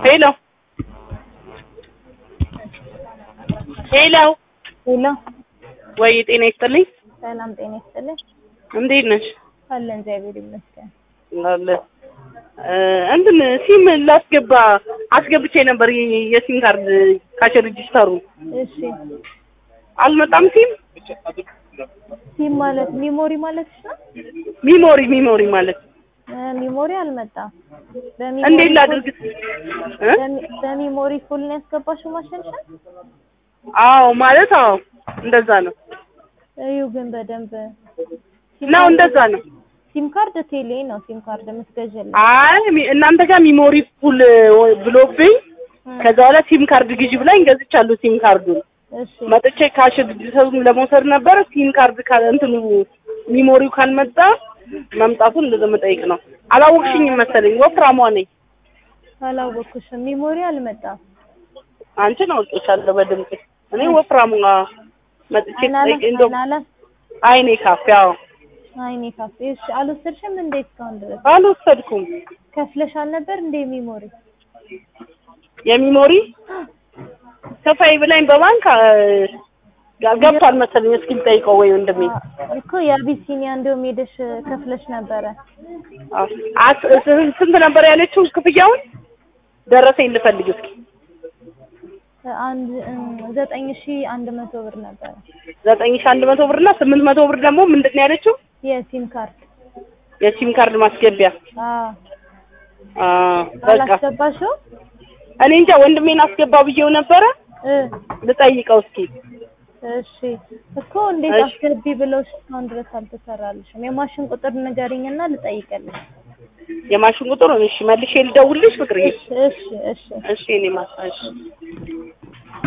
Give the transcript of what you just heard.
ሄሎ ሄሎ ሄሎ ወይ ጤና ይስጥልኝ። ሰላም ጤና ይስጥልኝ። እንዴት ነሽ? አለን እግዚአብሔር ይመስገን። አለ እ እንትን ሲም ላስገባ አስገብቼ ነበር የ- የሲም ካርድ ካሽ ሬጂስተሩ እሺ አልመጣም። ሲም ሲም ማለት ሚሞሪ ማለት ነው? ሚሞሪ ሚሞሪ ማለት እ ሚሞሪ አልመጣም። በሚሞሪ እንዴት ፉል- ላድርግ? እ? በሚ- በሚሞሪ ፉል ነው ያስገባሽው ማሸንሸን? አዎ ማለት አዎ እንደዛ ነው እዩ ግን በደንብ ነው እንደዛ ነው። ሲም ካርድ ቴሌ ነው ሲም ካርድ የምትገዥልኝ። አይ ሚ- እናንተ ጋር ሚሞሪ ፉል ብሎብኝ ከዛ በኋላ ሲም ካርድ ግዢ ብላኝ ገዝቻለሁ። ሲም ካርዱን እሺ መጥቼ ካሽ ሬጂስተሩን ለመውሰድ ነበረ። ሲም ካርድ ካል እንትኑ ሚሞሪው ካልመጣ መምጣቱን እንደዛ መጠየቅ ነው። አላወቅሽኝም መሰለኝ ወፍራሟ ነኝ። አላወኩሽም። ሚሞሪ አልመጣም። አንቺን አውቄሻለሁ በድምጽ። እኔ ወፍራሟ መጥቼ አናላ ጠይቅ እንደው አናላ አይኔ ካፌ አዎ አይኔ ካፌ እሺ አልወሰድሽም እንዴ እስካሁን ድረስ አልወሰድኩም። ከፍለሻል ነበር እንዴ ሚሞሪ? የሚሞሪ ከፋይ ብላኝ በባንክ አ፣ ገብቷል መሰለኝ። እስኪ ልጠይቀው ወይ ወንድሜ አ- እኮ የአቢሲኒያ እንደውም ሄደሽ ከፍለሽ ነበረ። አ፣ አስ- ስ- ስንት ነበር ያለችው ክፍያውን? ደረሰኝ ልፈልግ እስኪ። አንድ እም፣ ዘጠኝ ሺ አንድ መቶ ብር ነበረ ዘጠኝ ሺህ አንድ መቶ ብር እና ስምንት መቶ ብር ደግሞ ምንድን ነው ያለችው? የሲም ካርድ። የሲም ካርድ ማስገቢያ። አዎ አ፣ በቃ አላስገባሽው? እኔ እንጃ ወንድሜን አስገባ ብዬው ነበረ። እ ልጠይቀው እስኪ። እሺ እኮ እንዴት እሺ። አስገቢ ብለውሽ እስካሁን ድረስ አልተሰራልሽም? የማሽን ቁጥር ንገሪኝና ልጠይቅልሽ። የማሽን ቁጥር እሺ፣ መልሼ ልደውልልሽ ፍቅርዬ። እሺ እሺ እሺ እሺ እኔ ማሳሽ